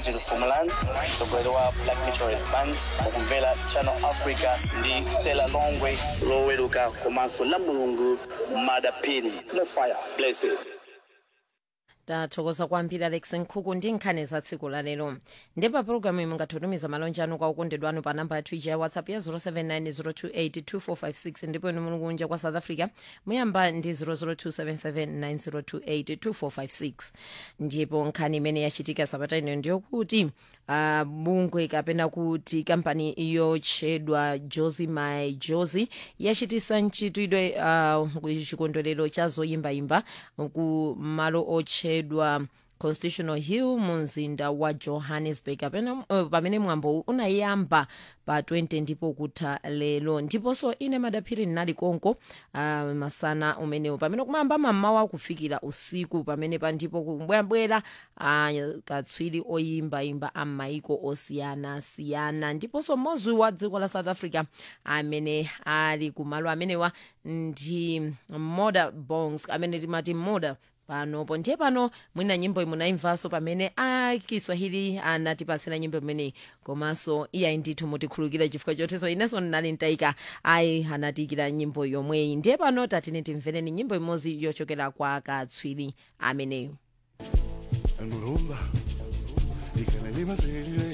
Virgil Fumalan, mtsogoleri wa Black Meteorist Band, mukumvera Channel Africa ndi Stella Longwe loweruka komanso la mulungu madapini no fire blessed tathokoza kwambiri alex nkhuku ndi nkhani za tsiku la lero ndipo pologalamu imwe mungatitumiza malonje anu kwa okondedwa anu pa namba yathu ija ya whatsapp ya 0790282456 ndipo inu muli kunja kwa south africa muyamba ndi 0027790282456 ndipo nkhani imene yachitika sabata ino ndiyokuti uh, bungwe kapena kuti kampani yotchedwa josi my josi yachitisa mchitidwe uh, chikondwerero cha zoyimbayimba ku malo otchedwa constitutional hill mu mzinda wa johannesburg pamene, uh, pamene mwambo unayamba pa 20 ndipo kutha lero ndiponso ine madaphiri ndinali konko uh, masana umenewo pamene kumayamba mammawa kufikira usiku pamene pa ndipo kubwerabwera uh, katswiri oyimbayimba a maiko osiyanasiyana ndiponso mmodzi wa dziko la south africa amene ali kumalo amenewa ndi moda bongs amene timati moda panopo ndiye pano mwina nyimbo imunaimvanso pamene akiswahili anatipasira nyimbo imeneyi komanso iyayi ndithu mutikhulukira chifukwa choteso inenso ndinali ntayika ayi anatiyikira nyimbo yomweyi ndiye pano tatine timvereni nyimbo imodzi yochokera kwa katswiri ameneyo El Murumba y que le viva seguir